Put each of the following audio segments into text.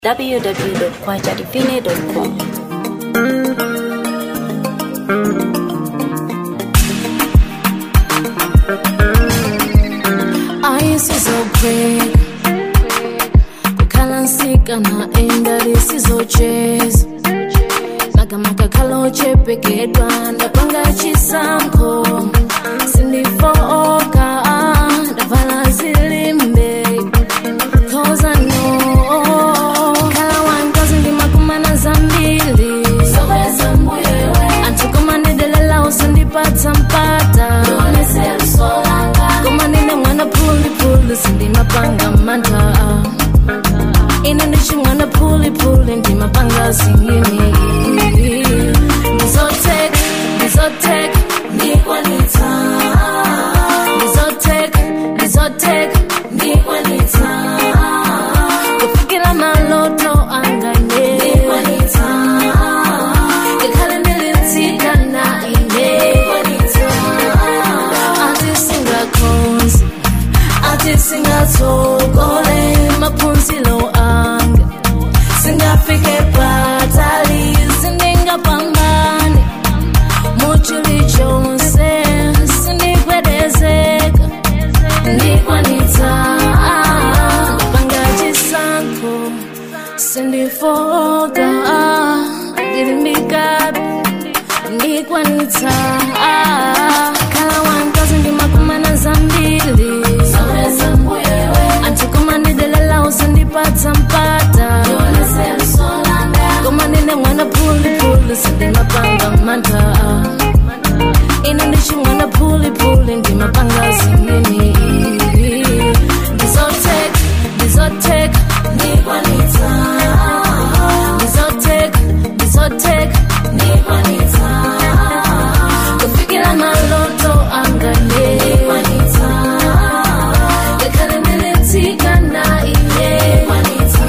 www.kwajadivine.com. ayisizobheka kukhala nsika na endali sizocheza makamaka ochepekedzwa ndapanga chisankho sindifoka ndavala zilimbe cause I know khala wankazi ndimakumana zambili antukoma ndidelela usandipatsa mpata koma ndine mwana phulipuli sindimapanga mantha ine ndichi mwana phulipuli ndimapanga zingini ndizoteka ndizoteka ndikwanitsa ndizoteka ndizoteka ndikwanitsa kufikira maloto angane ndikwanitsa ngikhale ndilitsika na ine ati singakhonzi ati singatsogole maphunzilo anga singafike patali sindingapambane muchili chonse sindikwedezeka ndikwanitsa panga chisankho sindifoka ndilimbikapi ndikwanitsa khala wankazi ndimakumana zambili antikoma ndidelela usandipatsa mpata koma ndine mwana phulipuli sindimapanga mantha ine ndichi mwana phulipuli ndimapanga zingini ndizoteka ndizoteka ndikwanitsa ndizoteka ndizoteka ndikwanitsa kufikira maloto angane ndikwanitsa ngakhale ndilitsika na ine ndikwanitsa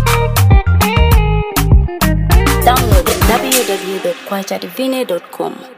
Download www.kwajadivine.com.